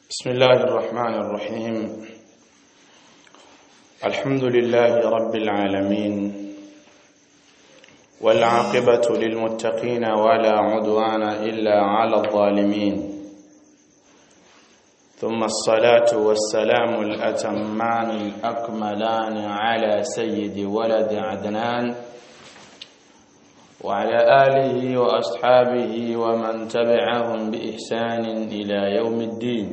بسم الله الرحمن الرحيم الحمد لله رب العالمين والعاقبة للمتقين ولا عدوان إلا على الظالمين ثم الصلاة والسلام الأتمان الأكملان على سيد ولد عدنان وعلى آله وأصحابه ومن تبعهم بإحسان إلى يوم الدين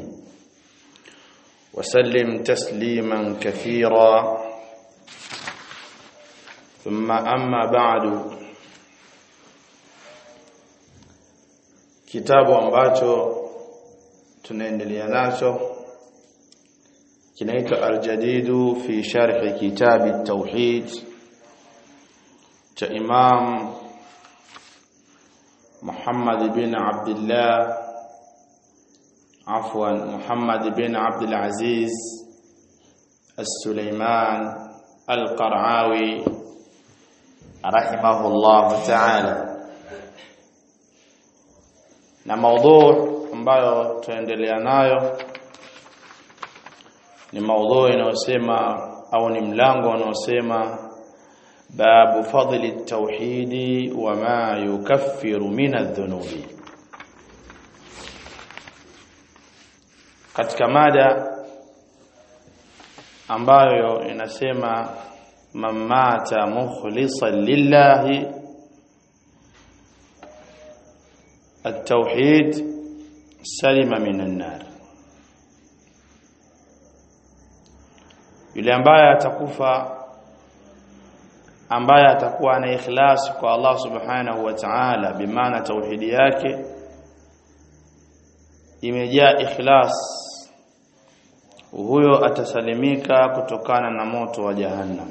وسلم تسليما كثيرا ثم أما بعد kitabu ambacho tunaendelea nacho kinaitwa Al-Jadidu fi sharh kitab at-tauhid cha Imam Muhammad bin Abdullah عفوا محمد بن عبد العزيز السليمان القرعاوي رحمه الله تعالى na maudhu ambayo tuendelea nayo ni maudhu inayosema au ni mlango unaosema babu fadli at-tauhidi wa ma yukaffiru min adh-dhunubi katika mada ambayo inasema mamata mukhlisan lillahi التوحيد سلم من النار yule ambaye atakufa ambaye atakuwa na ikhlas kwa Allah subhanahu wa ta'ala bimaana tauhidi yake imejaa ikhlas huyo atasalimika kutokana na moto wa jahannam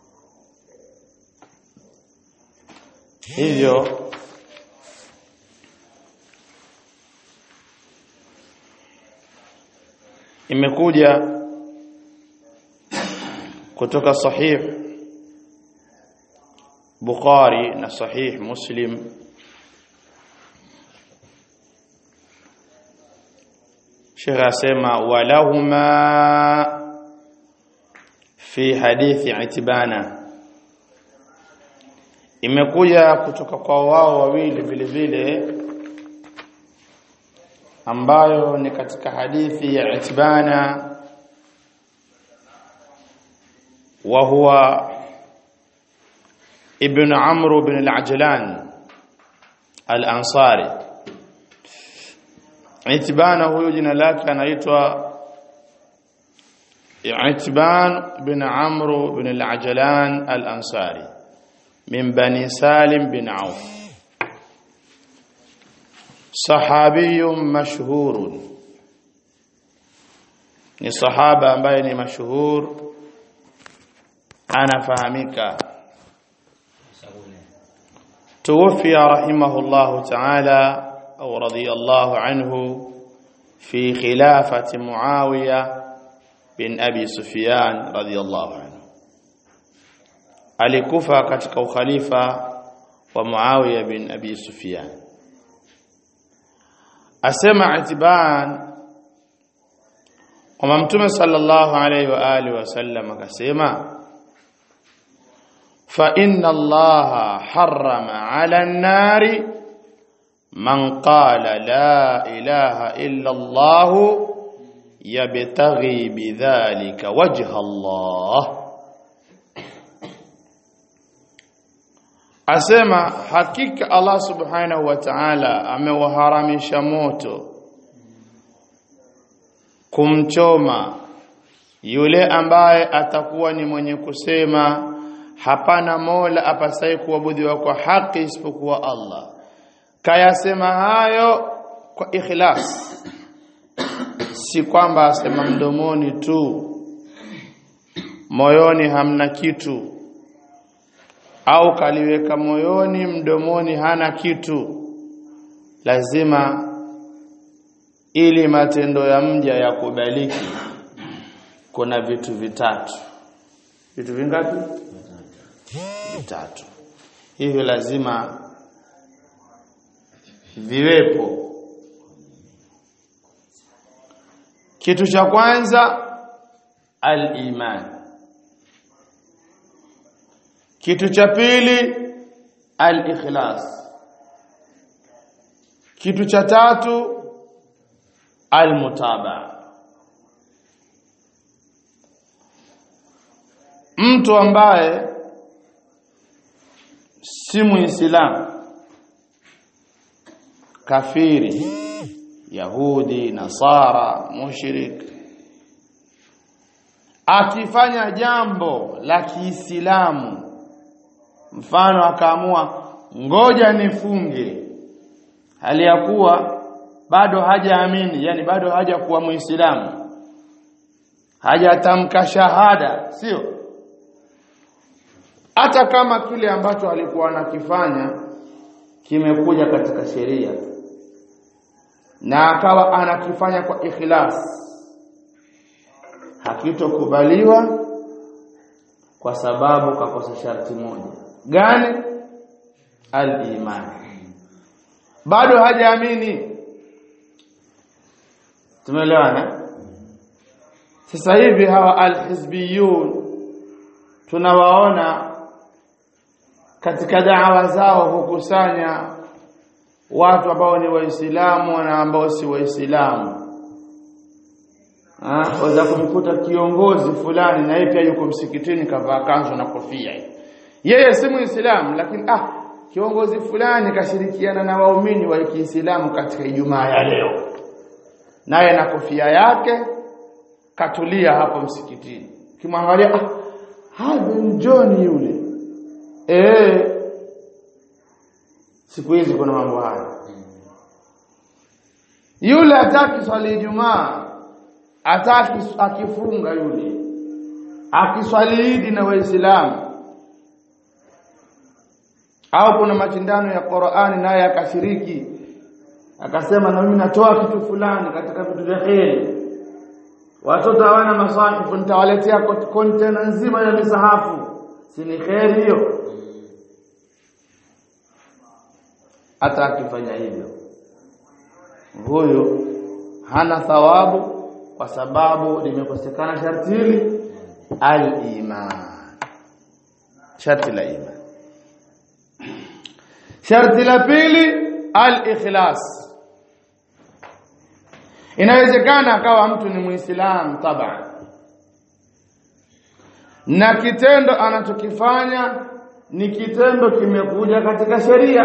hivyo imekuja kutoka sahih Bukhari na sahih Muslim Sheikh asema walahuma fi hadithi itibana imekuja kutoka kwa wao wawili vile vile ambayo ni katika hadithi ya itibana wa huwa ibn amr bin al-ajlan al-ansari Itban huyo jina lake anaitwa Itban bin Amr bin al-Ajlan al-Ansari min Bani Salim bin Auf sahabiyun mashhurun ni sahaba ambaye ni mashhur anafahamika tuwafia rahimahullahu ta'ala أو رضي الله عنه في خلافة معاوية بن أبي سفيان رضي الله عنه alikufa katika ukhalifa wa Muawiya bin Abi Sufyan asema itiban kwamba mtume sallallahu alayhi wa alihi wasallam akasema fa inna allaha harrama ala an-nari من قال لا إله إلا الله يبتغي بذلك وجه الله asema hakika Allah subhanahu wa ta'ala amewaharamisha moto kumchoma yule ambaye atakuwa ni mwenye kusema hapana mola apasai kuabudiwa kwa haki isipokuwa Allah kayasema hayo kwa ikhlas si kwamba asema mdomoni tu moyoni hamna kitu au kaliweka moyoni mdomoni hana kitu lazima ili matendo ya mja yakubaliki kuna vitu vitatu vitu vingapi vitatu hivyo lazima viwepo kitu cha kwanza al-iman kitu cha pili al-ikhlas kitu cha tatu al-mutabaa mtu ambaye si muislamu kafiri yahudi nasara mushrik akifanya jambo la kiislamu mfano akaamua ngoja nifunge hali ya kuwa bado hajaamini yani bado hajakuwa muislamu hajatamka shahada sio hata kama kile ambacho alikuwa anakifanya kimekuja katika sheria na akawa anakifanya kwa ikhlas hakitokubaliwa kwa sababu kakosa sharti moja gani al-iman bado hajaamini tumeelewana sasa hivi hawa al-hizbiyun tunawaona katika da'wa zao hukusanya watu ambao ni waislamu na ambao si waislamu ah waweza kumkuta kiongozi fulani na yeye pia yuko msikitini kavaa kanzu na kofia yeye si muislamu lakini ah kiongozi fulani kashirikiana na waumini wa Kiislamu katika Ijumaa ya leo naye na kofia yake katulia hapo msikitini kimwangalia ah Hadan John yule eh siku hizi kuna mambo haya yule ataki swali Ijumaa ataki akifunga yule akiswali Idi na Waislamu au kuna mashindano ya Qur'ani naye akashiriki akasema na mimi natoa kitu fulani katika vitu vya kheri watoto hawana masahifu nitawaletea container nzima ya misahafu si ni kheri hiyo hata akifanya hivyo huyo hana thawabu kwa sababu limekosekana sharti hili al-iman sharti la iman sharti la pili al-ikhlas inawezekana akawa mtu ni muislamu taban na kitendo anachokifanya ni kitendo kimekuja katika sheria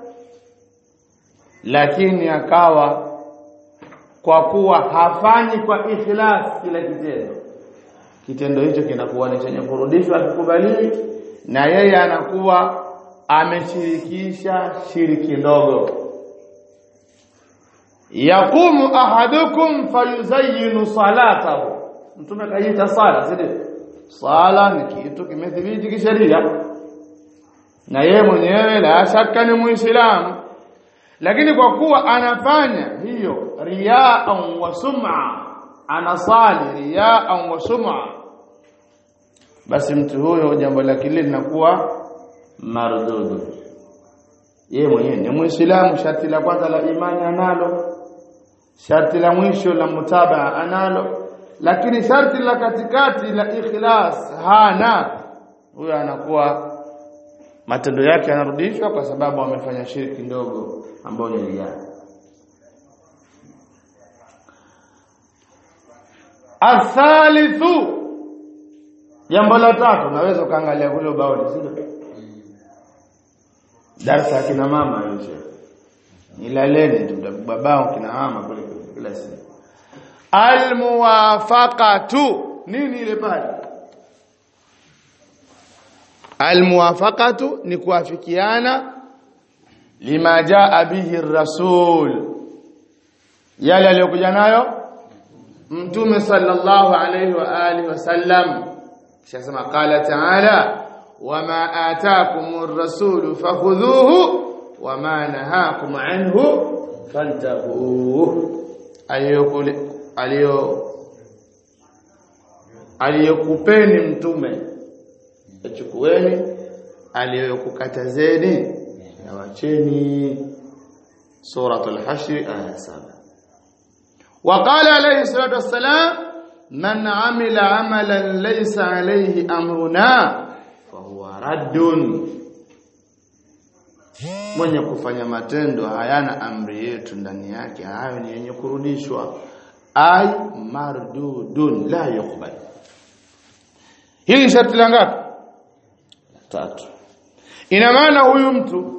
lakini akawa kwa kuwa hafanyi kwa ikhlas kila kitendo kitendo hicho kinakuwa ni chenye kurudishwa kikubaliwi na yeye anakuwa ameshirikisha shiriki ndogo yaqumu ahadukum fayuzayyinu salatahu mtume kaita sala sio sala ni kitu kimethibiti kisheria na yeye mwenyewe la shaka ni muislamu lakini kwa kuwa anafanya hiyo riaan wa sum'a anasali riaan wa sum'a basi mtu huyo jambo lake lile linakuwa mardudu yeye mwenyewe ni muislamu sharti la kwanza la imani analo sharti la mwisho la mutabaa analo lakini sharti la katikati la ikhlas hana huyo anakuwa matendo yake yanarudishwa kwa sababu amefanya shirki ndogo ambayo ni riya athalithu jambo la tatu naweza ukaangalia kule ubaoni sio darasa kina mama hiyo nilaleni tu babao kina mama kule kila siku almuwafaqatu nini ile pale almuwafaqatu ni kuafikiana lima jaa bihi rasul yale aliyokuja nayo mtume sallallahu alayhi wa alihi wasallam kisha qala ta'ala wama ataakumur rasul fakhudhuhu wama nahakum anhu fantahu aliyokule aliyo aliyokupeni mtume achukueni aliyokukatazeni na wacheni suratul hashr aya 7 وقال عليه الصلاة والسلام من عمل عملا ليس عليه أمرنا فهو رد mwenye kufanya matendo hayana amri yetu ndani yake hayo ni yenye kurudishwa ay mardudun la yuqbal hili sharti la ngapi tatu ina maana huyu mtu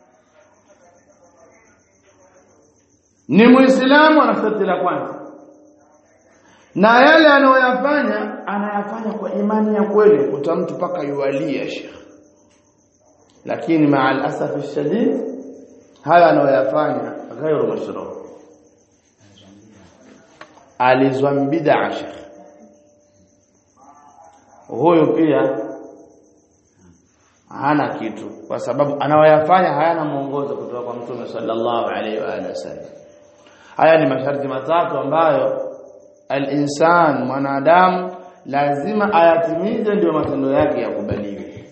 ni muislamu ana sharti la kwanza na yale anayoyafanya anayafanya kwa imani ya kweli kuta mtu paka yualia shekh lakini maa alasaf shadid haya anayoyafanya ghairu mashru alizwa bid'a shekh huyo pia hana kitu kwa sababu anayoyafanya hayana mwongozo kutoka kwa mtume sallallahu alaihi wa alihi wasallam haya ni masharti matatu ambayo al-insan mwanadamu lazima ayatimize ndio matendo yake yakubaliwe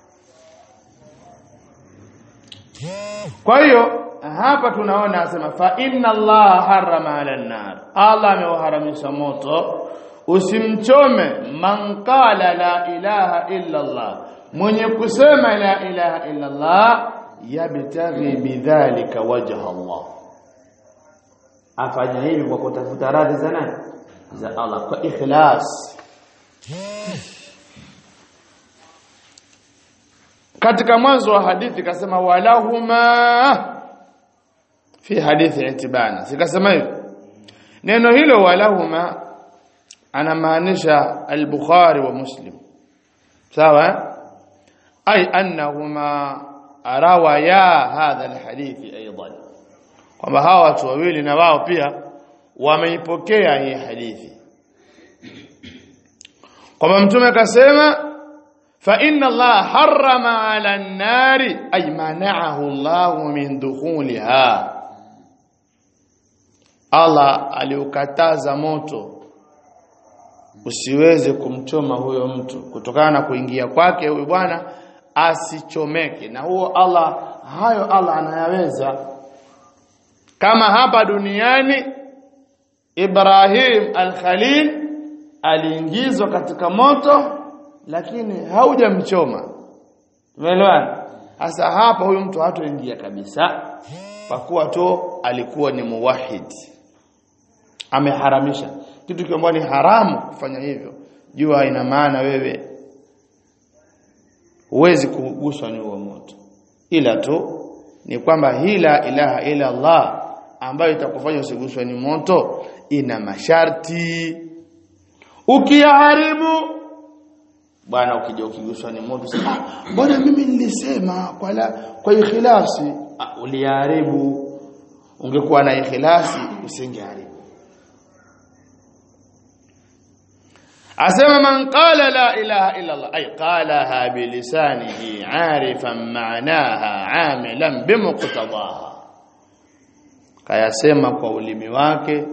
kwa hiyo hapa tunaona asema fa inna Allah harrama ala nar Allah ameuharamisha moto usimchome man qala la ilaha illa Allah mwenye kusema la ilaha illa Allah yabtaghi bidhalika wajha Allah afanya hivi kwa kutafuta radhi za nani za Allah kwa ikhlas katika mwanzo wa hadithi kasema walahuma fi hadithi itibana sikasema hivi neno hilo walahuma anamaanisha al-Bukhari wa Muslim sawa ay annahuma rawaya hadha al-hadithi aidan kwamba hawa watu wawili na wao pia wameipokea hii hadithi kwamba mtume akasema fa inna Allah harrama ala an-nari ay mana'ahu Allah min dukhuliha Allah aliukataza moto usiweze kumchoma huyo mtu kutokana na kuingia kwake huyu bwana asichomeke na huo Allah hayo Allah anayaweza kama hapa duniani Ibrahim al-Khalil aliingizwa katika moto lakini haujamchoma umeelewana sasa hapa huyu mtu hatoingia kabisa kwa kuwa tu alikuwa ni muwahid ameharamisha kitu kiambacho ni haramu kufanya hivyo jua ina maana wewe huwezi kuguswa ni huo moto ila tu ni kwamba hila ilaha ila Allah ambayo itakufanya usiguswe ni moto ina masharti ukiyaharibu bwana ukija ukiguswa ni moto sema ah bwana mimi nilisema kwa la, kwa ikhlasi ah, uliharibu ungekuwa na ikhlasi usingeharibu asema man qala la ilaha illa Allah ay qalaha bi lisanihi arifan ma'naha amilan bimuqtadaha kayasema kwa ulimi wake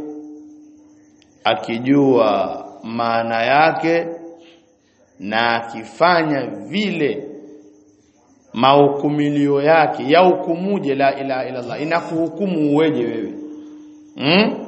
akijua maana yake na akifanya vile mahukumilio yake ya hukumuje la ilaha illa Allah inakuhukumu uweje wewe hmm?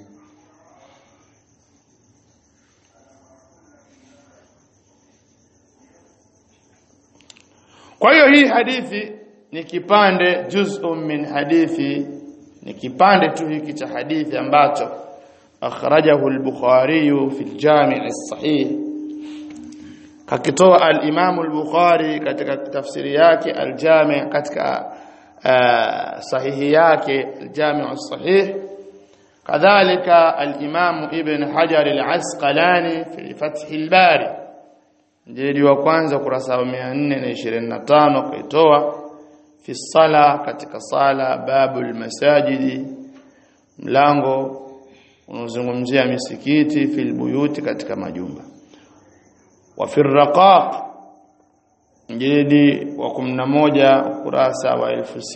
Kwa hiyo hii hadithi ni kipande juz'un min hadithi ni kipande tu hiki cha hadithi ambacho akhrajahu al-Bukhari fi al-Jami' as-Sahih kakitoa al-Imam al-Bukhari katika tafsiri yake al-Jami' katika uh, sahihi yake al-Jami' as-Sahih kadhalika al-Imam Ibn Hajar al-Asqalani fi Fath al-Bari jildi wa kwanza kurasa wa 425 kaitoa fi sala katika sala babul masajidi mlango unazungumzia misikiti fil buyuti katika majumba wa fi raqaq jildi wa 11 kurasa wa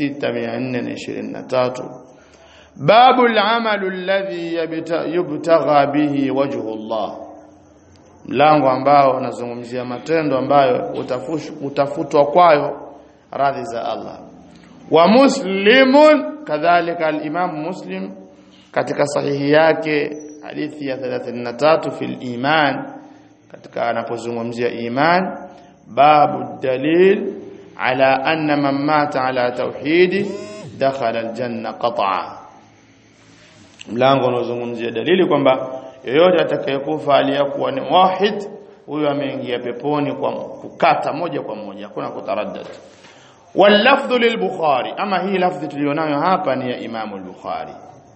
6423 babul amalu alladhi yubtagha bihi wajhu Allah mlango ambao unazungumzia matendo ambayo utafutwa kwayo radhi za Allah wa muslimun kadhalika al-imam muslim katika sahihi yake hadithi ya 33 fil iman katika anapozungumzia iman babu dalil ala anna man mata ala tauhidi dakhala aljanna qat'a mlango unaozungumzia dalili kwamba yoyote atakayekufa aliyakuwa ni wahid huyo ameingia peponi kwa kukata moja kwa moja hakuna kutaraddad واللفظ للبخاري اما hii lafzi tulionayo hapa ni ya Imam al-Bukhari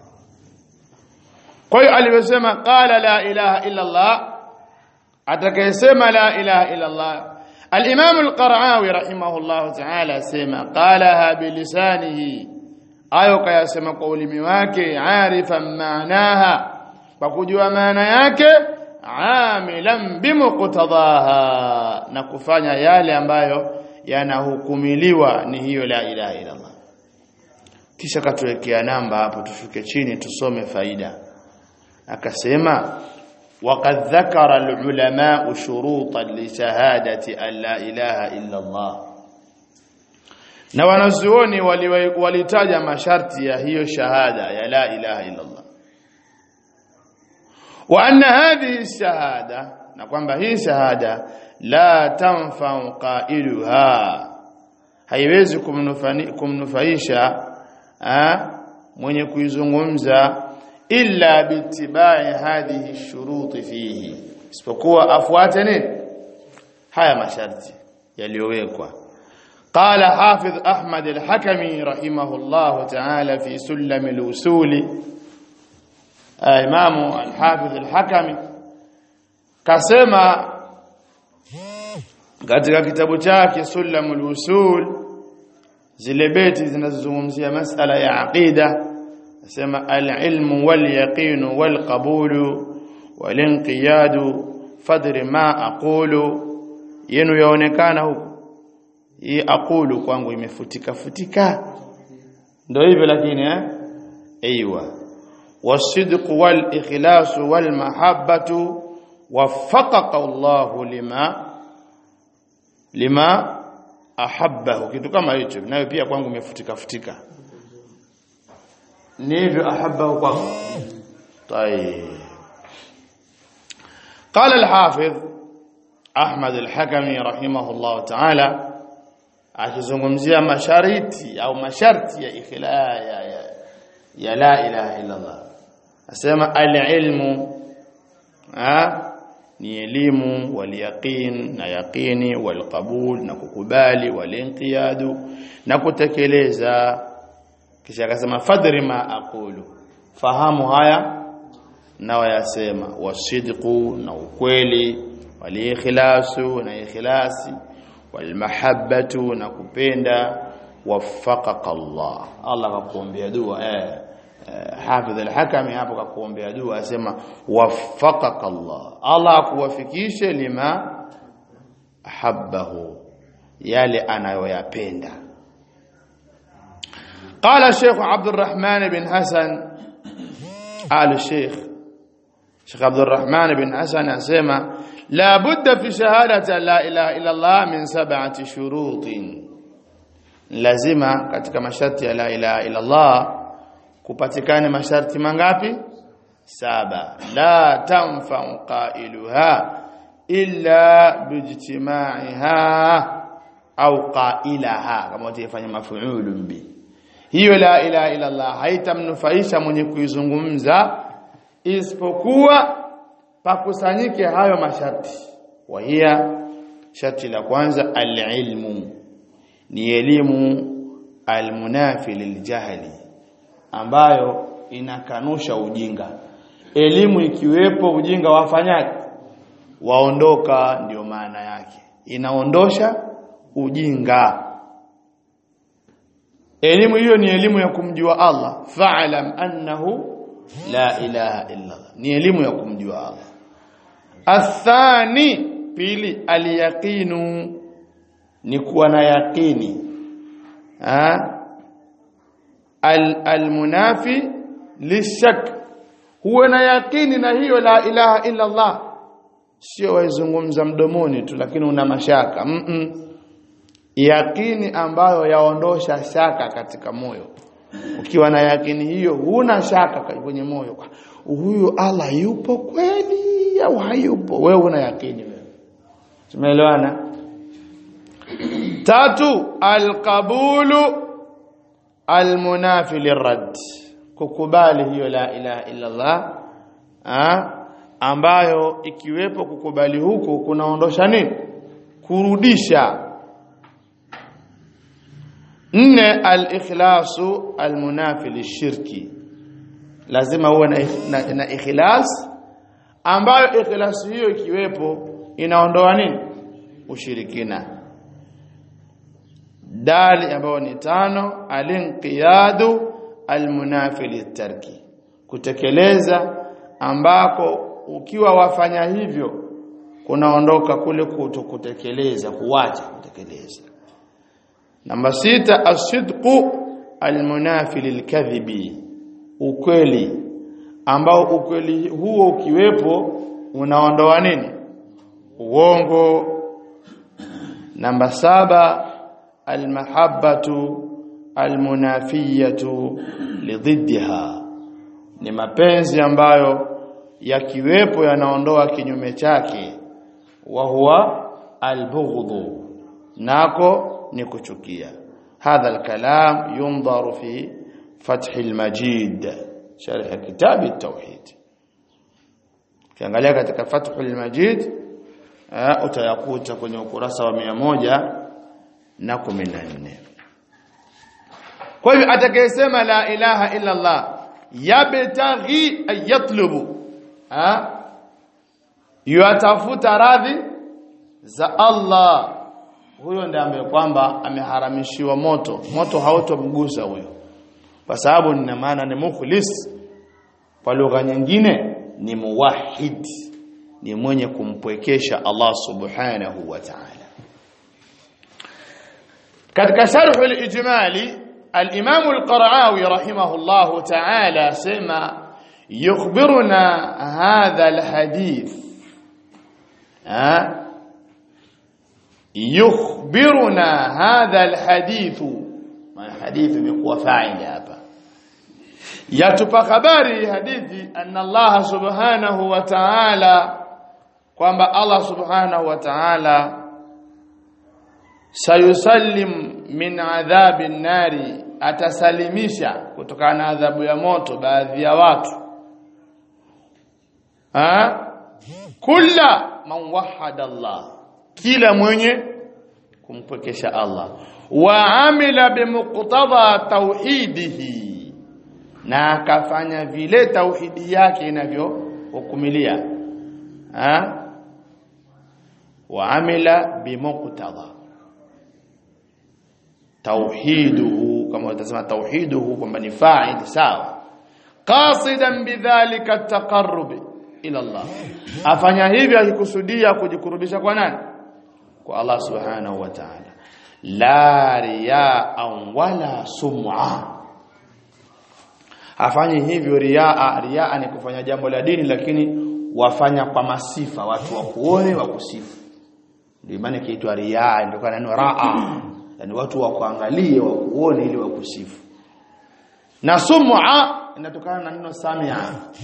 kwa hiyo alivyosema qala la ilaha illa Allah atakayesema la ilaha illa Allah al-Imam al-Qara'awi rahimahullah ta'ala sema qalaha bilisanihi ayo kayasema kwa ulimi wake arifan maanaha kwa kujua maana yake amilan bimuqtadaha na kufanya yale ambayo yanahukumiliwa ni hiyo la ilaha illa Allah kisha katuwekea namba hapo tushuke chini tusome faida akasema وقد ذكر العلماء شروطا لشهادة أن لا إله إلا الله na wanazuoni walitaja masharti ya hiyo shahada ya la ilaha illa Allah wa anna hadhihi shahada na kwamba hii shahada la tanfa'u qailuha haiwezi kumnufaisha mwenye kuizungumza illa bitibai hadhihi shuruti fihi isipokuwa afuate nini haya masharti yaliyowekwa قال حافظ أحمد الحكمي رحمه الله تعالى في سلم الوصول إمام الحافظ الحكمي كسمة katika kitabu chake Sulamul Usul zile beti zinazozungumzia masala ya aqida nasema al-ilmu wal yaqinu wal qabulu wal inqiyadu fadri ma aqulu yenu yaonekana huko hii aqulu kwangu imefutika futika ndio hivyo lakini eh aiywa wasidq wal ikhlas wal mahabbatu waffaqaka Allah lima lima ahabbahu kitu kama hicho nayo pia kwangu imefutika futika ni hivyo ahabbahu kwako طيب قال الحافظ أحمد الحكمي رحمه الله تعالى akizungumzia mashariti au masharti ya ikhla ya, ya, ya la ilaha illa Allah asema al-ilmu ni elimu wal yaqin na yaqini wal qabul na kukubali wal inqiyadu na kutekeleza kisha akasema fadri ma aqulu fahamu haya na wayasema wasidqu na ukweli wal ikhlasu na ikhlasi walmahabbatu na kupenda waffaqaka Allah Allah akakuombea dua eh Hafidh al-Hakami hapo akakuombea dua asema waffaqaka Allah Allah akuwafikishe lima ahabbahu yale anayoyapenda قال الشيخ عبد الرحمن بن حسن آل الشيخ شيخ عبد الرحمن بن حسن اسمع لا بد في شهادة لا إله إلا الله من سبعة شروط lazima katika masharti ya la ilaha illa Allah kupatikane masharti mangapi saba la tanfa'u qailuha illa bijtima'iha au qailaha kama utafanya mafuulun bi hiyo la ilaha illa Allah haitamnufaisha mwenye kuizungumza isipokuwa pakusanyike hayo masharti wahia sharti la kwanza alilmu ni elimu almunafi liljahli ambayo inakanusha ujinga elimu ikiwepo ujinga wafanyaje waondoka ndio maana yake inaondosha ujinga elimu hiyo ni elimu ya kumjua Allah fa'lam annahu la ilaha illa Allah ni elimu ya kumjua Allah athani pili aliyaqinu ni kuwa na yaqini ha al almunafi lishak huwa na yaqini na hiyo la ilaha illa Allah sio waizungumza mdomoni tu lakini una mashaka mm -mm. yaqini ambayo yaondosha shaka katika moyo ukiwa na yakini hiyo huna shaka kwenye moyo huyu Allah yupo kweli au hayupo wewe una yakini wewe tumeelewana tatu alqabulu almunafi lirad kukubali hiyo la ilaha illa Allah ha? ambayo ikiwepo kukubali huku kunaondosha nini kurudisha nne al-ikhlasu al-munafi lishirki lazima uwe na, na, na ikhlas ambayo ikhlas hiyo ikiwepo inaondoa nini ushirikina dali ambayo ni tano alinqiyadu almunafi litarki kutekeleza ambako ukiwa wafanya hivyo kunaondoka kule kutokutekeleza kuacha kutekeleza namba sita asidqu almunafi lilkadhibi ukweli ambao ukweli huo ukiwepo unaondoa nini uongo namba saba almahabbatu almunafiyatu lididdiha ni mapenzi ambayo yakiwepo yanaondoa kinyume chake wa huwa albughdhu nako ni kuchukia hadha alkalam yundaru fi fath almajid sharh kitab at-tauhid kiangalia katika fath almajid utayakuta kwenye ukurasa wa mia moja na kumi na nne kwa hivyo atakayesema la ilaha illa Allah yabtaghi ayatlubu ha yatafuta radhi za Allah huyo ndiye ambaye kwamba ameharamishiwa moto moto hautomgusa huyo kwa sababu nina maana ni mukhlis kwa lugha nyingine ni muwahhid ni mwenye kumpwekesha Allah subhanahu wa ta'ala katika sharh al-ijmali al-imam al-qara'awi rahimahullah ta'ala sema yukhbiruna hadha al-hadith ha yukhbiruna hadha al-hadith ma hadith imekuwa fa'il hapa yatupa habari hadithi anna Allah subhanahu wa ta'ala kwamba Allah subhanahu wa ta'ala sayusallim min adhabi nari atasalimisha kutokana na adhabu ya moto baadhi ya watu ha kula man wahada Allah kila mwenye kumpwekesha Allah wa amila bimuqtada tauhidihi na akafanya vile tauhidi yake inavyohukumilia ha wa amila bimuqtada tauhiduhu kama utasema tauhiduhu kwamba ni fa'il sawa qasidan bidhalika taqarrub ila Allah afanya hivyo akikusudia kujikurubisha kwa nani kwa Allah subhanahu wa ta'ala la riyaa wala sum'a afanye hivyo riaa riaa ni kufanya jambo la dini lakini wafanya kwa masifa watu wakuone wakusifu ndio maana kiitwa riaa ndio kana neno raa yani watu wakuangalie wakuone ili wakusifu na sum'a inatokana na neno samia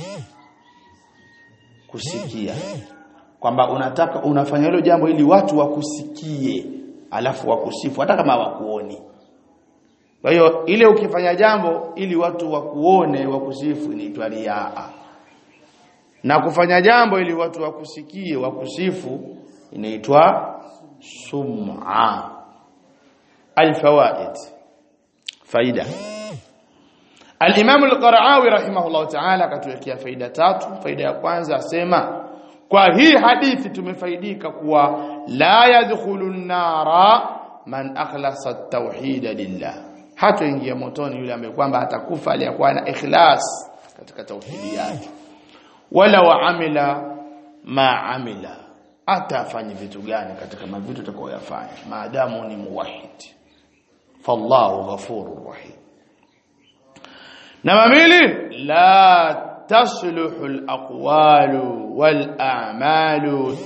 kusikia kwamba unataka unafanya hilo jambo ili watu wakusikie alafu wakusifu hata kama wakuoni kwa hiyo ile ukifanya jambo ili watu wakuone wakusifu inaitwa riaa na kufanya jambo ili watu wakusikie wakusifu inaitwa sum'a الفوائد فايده الامام القرعاوي رحمه الله تعالى katuwekea faida tatu faida ya kwanza asema kwa hii hadithi tumefaidika kuwa la yadkhulu nara man akhlasa at-tauhid lillah hataingia motoni yule ambaye kwamba atakufa aliyakuwa na ikhlas katika tauhidi yake wala waamila ma amila atafanya vitu gani katika mavitu atakayoyafanya maadamu ni muwahhid fallahu ghafurur rahim namba mbili la tasluhu alaqwalu wal a'malu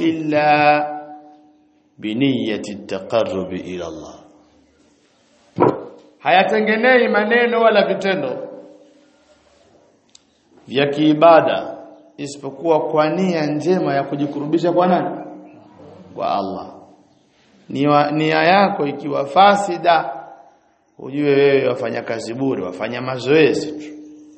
illa biniyati at-taqarrub ila Allah hayatengenei maneno wala vitendo vya kiibada isipokuwa kwa nia njema ya kujikurubisha kwa nani kwa Allah nia, nia yako ikiwa fasida ujue wewe wafanya kazi bure wafanya mazoezi tu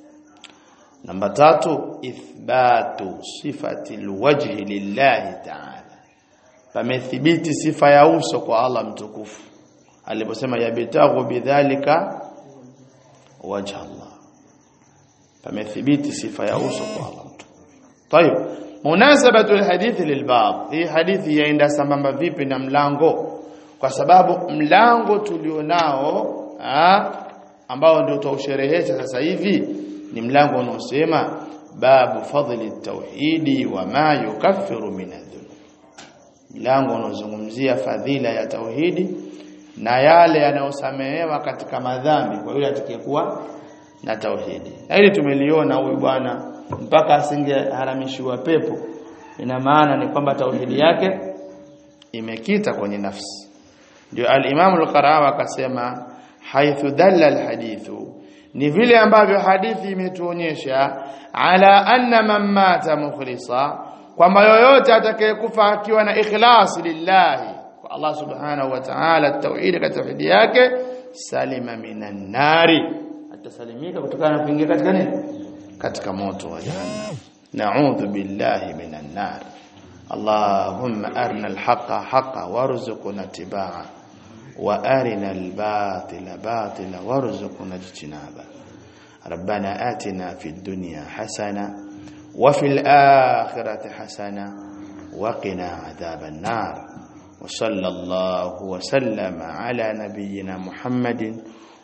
namba tatu ithbatu sifati alwajhi lillahi ta'ala pamethibiti sifa ya uso kwa Allah mtukufu aliposema yabtaghu bidhalika wajha Allah pamethibiti sifa ya uso kwa Allah mtukufu طيب munasabatu alhadithi lilbab hii hadithi yaenda sambamba vipi na mlango kwa sababu mlango tulionao ambao ndio tutausherehesha sasa hivi ni mlango unaosema babu fadli tauhidi wa ma yukaffiru min adhunub mlango unaozungumzia fadhila ya tauhidi na yale yanayosamehewa katika madhambi kwa yule atakayekuwa na tauhidi hili tumeliona huyu bwana mpaka asingeharamishiwa pepo ina maana ni kwamba tauhidi yake imekita kwenye nafsi ndio al-Imam al-Qarawi akasema haithu dalla al-hadithu ni vile ambavyo hadithi imetuonyesha ala anna man mata mukhlisa kwamba yoyote atakayekufa akiwa na ikhlas lillahi kwa Allah subhanahu wa ta'ala tauhid katika tauhidi yake salima minan nari atasalimika kutokana na kuingia katika nini katika moto wa jahannam na'udhu billahi minan nar اللهم أرنا الحق حقا وارزقنا اتباعه وأرنا الباطل باطلا وارزقنا اجتنابه ربنا آتنا في الدنيا حسنة وفي الآخرة حسنة وقنا عذاب النار وصلى الله وسلم على نبينا محمد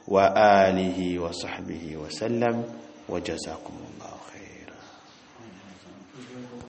وآله وصحبه وسلم وجزاكم الله